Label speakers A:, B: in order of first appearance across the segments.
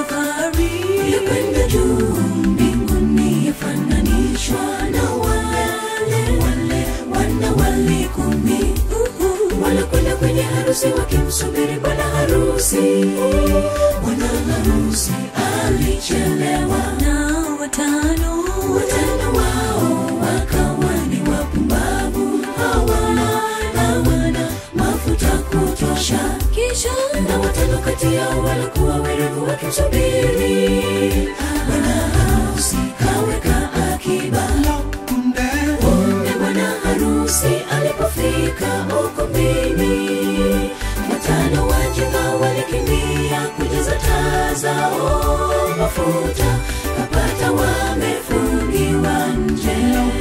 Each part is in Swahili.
A: safari
B: ya kwenda juu mbinguni yafananishwa na wale wale wana wali kumi wanakwenda kwenye harusi wakimsubiri bwana harusi bwana harusi alichelewa
A: na watano
B: watano wao wakawa ni wapumbavu hawana hawana mafuta kutosha
A: kisha
B: na watano kati yao walikuwa werevu wakimsubiri bwana harusi kaweka akiba punde bwana harusi alipofika ukumbini watano wajinga walikimbia kujaza taa zao mafuta kapata wamefungiwa nje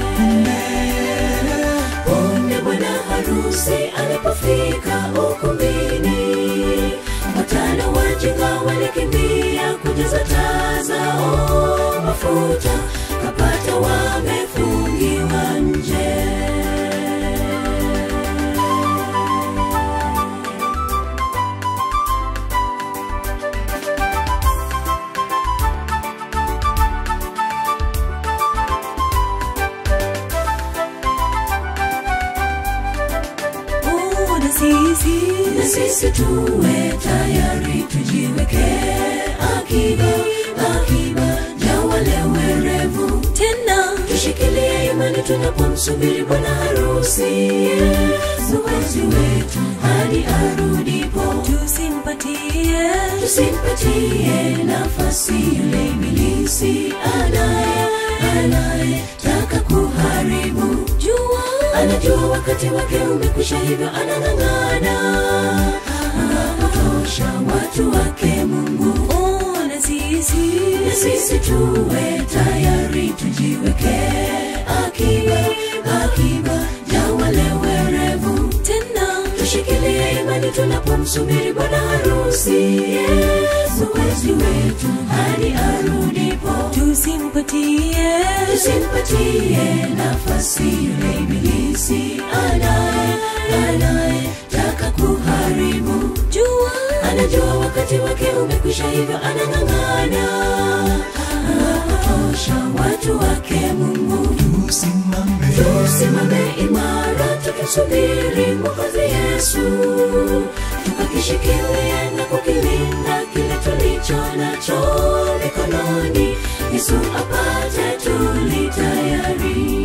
B: punde bwana harusi alipofika ukumbini watano wajinga walikimbia kujaza taa zao mafuta kapata wamefungiwa nje
A: oh, na sisi
B: na sisi tuwe tayari tujiweke akiba akiba ya wale werevu
A: tena
B: tushikilie imani tunapomsubiri bwana harusi mwokozi wetu hadi arudipo
A: tusimpatie
B: tusimpatie nafasi yule ibilisi anaye anaye taka kuharibu
A: jua
B: anajua wakati wake umekwisha hivyo anang'ang'ana anapotosha watu wake mungu
A: oh, na sisi
B: na sisi tuwe tayari tujiweke akiba akiba ya wale werevu
A: tena
B: tushikilie imani tunapomsubiri bwana harusi mwokozi wetu hadi arudipo
A: tusimpatie
B: tusimpatie nafasi yule ibilisi anaye anaye taka kuharibu
A: jua
B: anajua wakati wake umekwisha hivyo anang'ang'ana anapotosha watu wake mungu tusimame imara tukimsubiri mwokozi yesu tukakishikilia na kukilinda kile tulicho nacho mikononi yesu apate tulitayari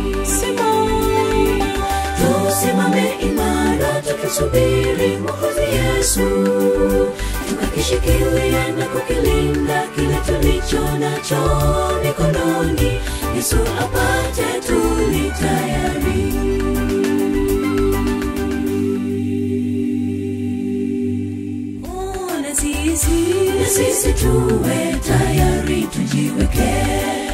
B: tusimame imara tukisubiri mwokozi yesu tukakishikilia na kukilinda kile tulicho nacho mikononi yesu apate tulitayari
A: oh, na sisi
B: na sisi tuwe tayari tujiweke